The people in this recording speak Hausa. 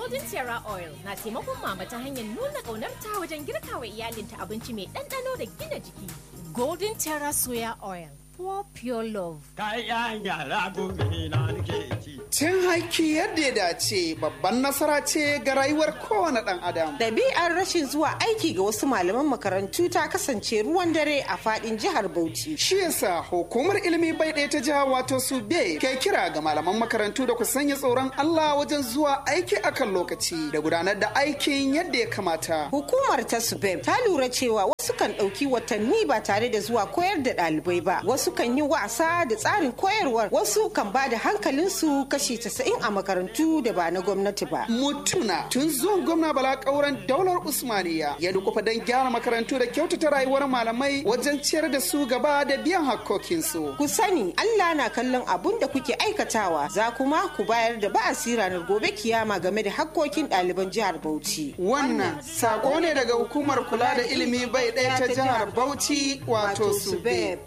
Golden Terra Oil na taimakon mama ta hanyar nuna ƙaunarta wajen girka wa iyalinta abinci mai ɗanɗano da gina jiki. Golden Terra Soya Oil, for pure love. Kayan yara gobe na nake ci. Cin haƙƙi yadda ya dace babban nasara ce ga rayuwar kowane ɗan adam. Ɗabi'ar rashin zuwa aiki ga wasu malaman makarantu ta kasance ruwan dare a faɗin jihar Bauchi. Shi yasa hukumar ilimi bai ɗaya ta jiha wato su be ke kira ga malaman makarantu da ku sanya tsoron Allah wajen zuwa aiki akan lokaci da gudanar da aikin yadda ya kamata. Hukumar ta Subeb ta lura cewa wasu kan ɗauki watanni ba tare da zuwa koyar da ɗalibai ba. Wasu kan yi wasa da tsarin koyarwar. Wasu kan ba da hankalinsu kashi casa'in a makarantu da ba na gwamnati ba. Mutuna tun zuwan gwamna Bala Kauran daular Usmaniya ya dukufa don gyara makarantu da kyautata rayuwar malamai wajen ciyar da su gaba da biyan hakkokinsu. Ku sani Allah na kallon abun da kuke aikatawa za kuma ku bayar da ba'asi ranar gobe kiyama game da hakkokin ɗaliban jihar Bauchi. Wannan sako ne daga hukumar kula da ilimi bai ɗaya ta jihar Bauchi wato Subeb.